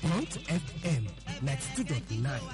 Mount FM ninety two dot nine.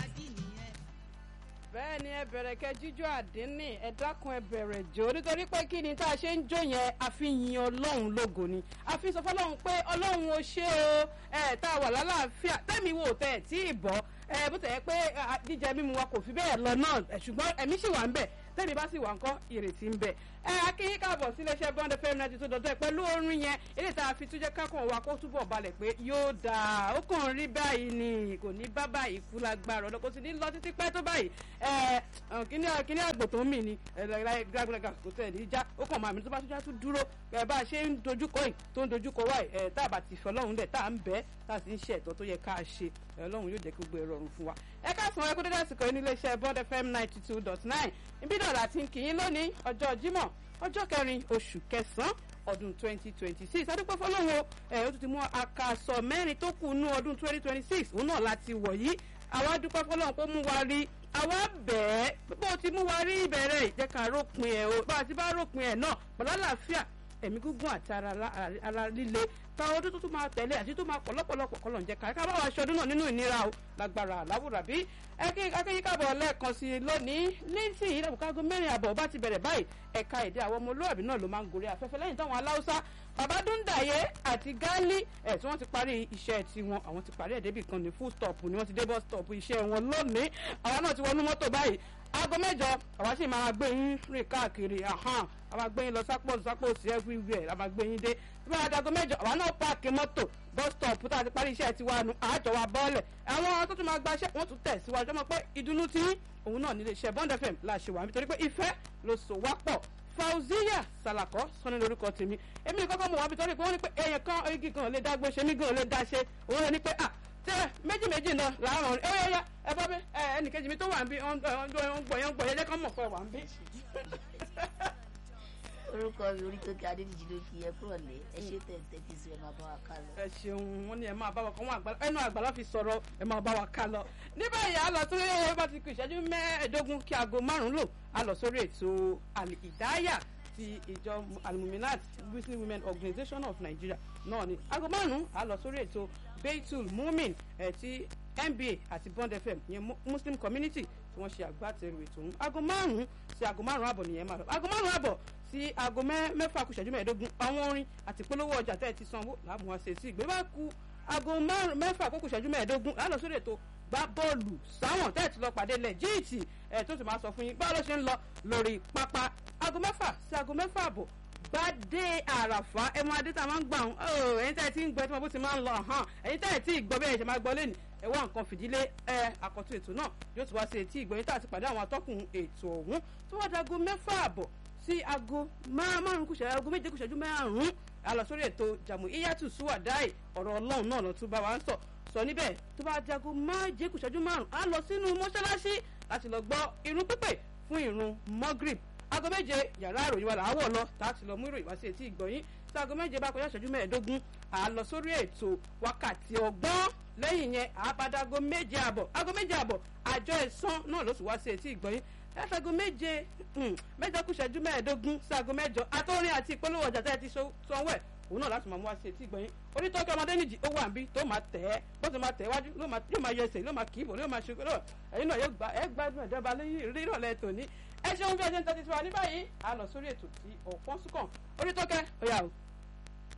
bẹ́ẹ̀ ni ẹ bẹ̀rẹ̀ kẹ́ jíjó àdínní ẹ dákun ẹ bẹ̀rẹ̀ jó nítorí pé kí ni tá a ṣe ń jó yẹn a fi yin ọlọ́run lógo ni a fi sọ fọlọ́run pé ọlọ́run ó ṣe o ẹ tá a wà lálàáfíà tẹ́mi wò tẹ́ ẹ̀ tí ì bọ́ ẹ bó tẹ̀ yẹ pé jíjẹ mímu wa kò fi bẹ́ẹ̀ lọ náà ṣùgbọ́n ẹ̀mí sì wà ń bẹ̀ tẹ́mi bá sì wà ńkọ́ ìrètí ń bẹ̀ ẹ akínyín káàbọ̀ sí iléeṣẹ́ bond fm ninety two dọ̀dọ̀ ẹ̀ pẹ̀lú orin yẹn ilé tá a fi túnjẹ́ kákan wa kó túbọ̀ balẹ̀ pé yóò dáa ó kàn rí báyìí ni kò ní bá báyìí kú lágbára ọ̀dọ́ kò sì ní lọ títí pẹ́ tó báyìí ẹ kíní kíní àgbò tó ń mì ní gbàgbàgbà kò tẹ̀ ní já ó kàn máa mi tó bá tún já tún dúró ẹ bá a ṣe ń dojúkọ yìí tó ń dojúkọ wáyìí ẹ tá a bá ti fẹ́ ọlọ́run lẹ̀ tá a ń bẹ́ tá a sì ń ṣe ẹ̀tọ́ tó yẹ ká ṣe ọlọ́run yóò jẹ́ kí gbogbo ẹ̀rọ ọ̀run fún wa ẹ ká sọ ẹ kó dédé àsìkò yìí ní iléeṣẹ́ bond fm ninety two dot nine ibi náà láti ń kì í lónìí ọjọ́ jímọ̀ ọjọ́ kẹrin oṣù kẹsàn-án ọdún twenty twenty six adúpẹ́ fọlọ́wọ́ ẹ̀ ó tún ti mú àkàsọ̀ mẹ́rin tó kù nú ọdún twenty twenty six òun náà láti wọ̀ yìí àwa dúpẹ́ fọlọ́wọ́ pé mú wa rí àwa bẹ́ẹ̀ bó ti mú wa rí ìbẹ̀rẹ̀ ìjẹ́ ká rópin ẹ̀ o bá a ti bá rópin ẹ̀ náà pẹ̀lú àlàáfíà ẹ̀mí gígùn àti ara líle táwọn ọdún tó tún máa tẹ̀lé àti tó máa pọ̀ lọ́pọ̀lọpọ̀ kọ́ ló ń jẹ́ ká ká bá wa ṣọdún náà nínú ìnira o lágbára àláwùrà bí akẹ́yìn kábọ̀ lẹ́ẹ̀kan sí i lónìí nísìnyí lẹ́bùkágó mẹ́rin àbọ̀ bá ti bẹ̀rẹ̀ báyìí ẹ̀ka èdè àwọn ọmọ olóòbí náà ló máa ń gorí afẹ́fẹ́ lẹ́yìn táwọn aláwùsá bàbá dúndàyé àti gáálí ẹ̀ tí wọ́n ti parí iṣẹ́ tiwọn àwọn ti parí ẹ̀ débì kan ní full stop ni wọ́n ti dé bus stop iṣẹ́ wọn lónìí àwa náà ti wọnú mọ́tò báyìí aago mẹ́jọ àwa sì máa gbé yín rìn káàkiri àhán àwa gbé yín lọ sápò sápò sí everywhere àwa gbé yín dé tí wọ́n adago mẹ́jọ àwa náà páàkì mọ́tò bus stop tá a ti parí iṣẹ́ tiwa nu àjọ wa bọ́ọ̀lẹ̀ àwọn tó tún máa gba iṣẹ́ wọ́n tún tẹ̀ síwájú ọmọ pé ìdùnnú tí òun náà nílé iṣẹ́ bond fm la ṣe wà nítorí pé ìfẹ́ ló so wá pọ̀ fauziya salakọ sọni lórúkọ tèmi èmi ní kọ́kọ́ mọ̀ wá bí torí pé wọ́n ní pé èèyàn kan igi kan lè dá gbé ṣe mí gan lè dá ṣe òun lè ní pé ah tẹ méjì méjì náà làárọ̀ ẹ yẹ yẹ ẹ bọ́ bí ẹ ẹnìkejì mi tó wà ń bí ọ̀n gbọ̀ yẹn gbọ̀ yẹn jẹ́ kán mọ̀ pé wà ń bí. orúkọ mi orí tó kí adédìjì ló fi ẹ kúrò lé ẹ ṣe tẹ̀tẹ̀ tí sí ẹ máa bá wa ká lọ. ẹ ṣeun wọn ni ẹ máa bá wa kọ wọn ẹnu àgbàlá fi sọ̀rọ̀ ẹ máa bá wa ká lọ. ní báyìí a lọ sí ẹ bá ti kú ìṣẹ́jú mẹ́ẹ̀ẹ́dógún kí aago márùn-ún lò a lọ sórí ètò ìdáyà ti ìjọ alimuminat muslim women organization of nigeria náà ni aago márùn-ún a lọ sórí ètò beitul mumin ẹ̀ ti nba àti bond fm ìyẹn muslim community tí wọ́n ṣe àgbàtẹ̀rù ètò ọ̀hún aago márùn-ún sí aago márùn-ún àbọ̀ nìyẹn máa lọ aago márùn-ún àbọ̀ sí aago mẹ́fà kù ìṣẹ́jú mẹ́ẹ̀ẹ́dógún àwọn orin àti polówó ọjà tẹ́ ẹ ti sanwó làbùn wa ṣe sí ìgbé bá ku aago mẹ́fà kókò ìṣẹ́jú mẹ́ẹ̀ẹ́dógún lálọ́ sórí ètò gbá bọ́ọ̀lù sáwọn tẹ́ ẹ ti lọ pàdé lẹ́jíìtì ẹ̀ tó sì máa sọ fún yín báwo ló ṣe ń lọ lórí pápá aago mẹ́fà sí aago mẹ́fà àbọ̀ gbadé àràfà ẹ máa dé tá a máa ń gbà ń ọ ẹyin tẹ́ ẹ ti ń gbọ́ tí mo bó ti máa ń lọ hàn ẹyin tẹ́ ẹ ti gbọ́ bẹ́ẹ̀ ṣe máa gbọ́ lẹ́nu ẹ wá nǹkan fìdílé ẹ àkọ́tún ètò náà yóò ti wá sí etí ìgbọ̀nyìn tá a ti pàdé àwọn atọ́kùn ètò ọ̀hún tó wá dago mẹ́fà àbọ̀ sí aago márùn kùsẹ̀ aago méje kùsẹ̀jú márùn a lọ sórí ètò jàmù iyatu suwadai ọ̀rọ̀ ọlọ́run náà lọ tún bá wa ń sọ sọ níbẹ̀ tó bá jago méje kùsẹ̀jú márùn a lọ sínú mọ́ṣáláṣí láti lọ gbọ́ irun pípè fún irun mọ́gírìb aago méje yàrá àròyìn wa làwọ̀ lọ tá a ti lọ mú ìròyìn wá sí etí ìgbọ̀nyìn tí aago méje bá kọjá ìṣẹ́jú mẹ́ẹ̀ẹ́dógún à á lọ sórí ètò wákàtí ọgbọ́n lẹ́yìn yẹn àbádágo méje àbọ̀ aago méje àbọ̀ àjọ ẹ̀sán náà ló sì wá sí etí ìgbọ̀nyìn ẹ̀fẹ̀go méje mẹ́jọ kù ìṣẹ́jú mẹ́ẹ̀ẹ́dógún sí aago mẹ́jọ àtọ́rin àti ìpolówó ọjà tẹ́ ẹ ti sanwó ẹ̀ òun náà láti máa mú wá sí etí ìgbọ̀nyìn onítọ́jú ọmọdé nìjì ó wà níbí tó máa tẹ̀ ẹ́ bó ti máa tẹ̀ wájú yóò máa yọ ẹsẹ̀ yóò máa kì í bò yóò máa ṣe ẹ̀yin náà ẹ gbádùn ẹ̀dọ́ba rírọ̀lẹ́ tòní ẹ ṣeun bí ẹ ṣe ń tẹ́tí tiwa ní báyìí a lọ sórí ètò tí ọ̀pọ̀ sùkàn onítọ́kẹ́ ọ̀yà o.